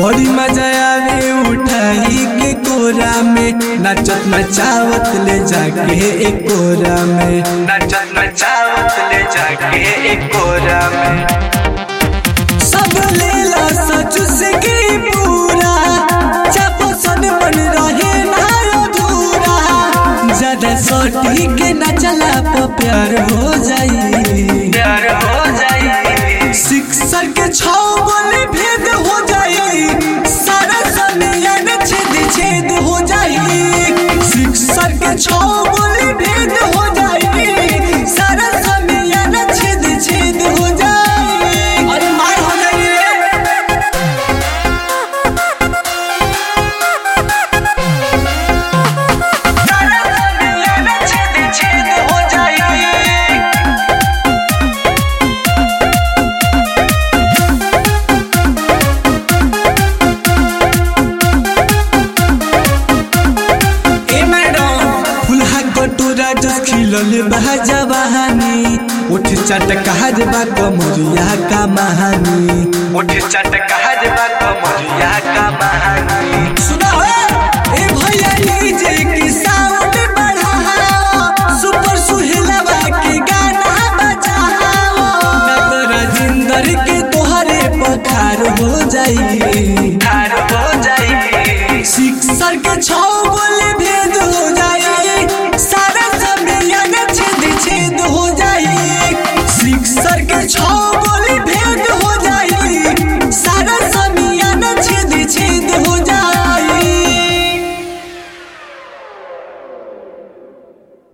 बड़ी मजा आवे उठाई के कोरा में नचत नचावत ले जाके एक कोरा में नचत नचावत ले जाके एक कोरा में सब लेला सच से की पूरा चापो सन मन रहे ना अधूरा ज्यादा सोटी के न चला तो प्यार हो जाई प्यार हो जाई शिक्षक के छौ बोले भेद हो जाई सारा समियन छेद छेद हो जाई शिक्षक के छौ बोले भेद हो जाई सारा समियन छेद छेद हो जाई अरे मार हो जाई सारा समियन छेद छेद हो जाई ए मैडम फुलहा कटोरा जस खिलल बहा जवानी उठ चटकार बा कमरिया का महानी उठ चटकार बा कमरिया का महानी सुना हो ए भैया लीजे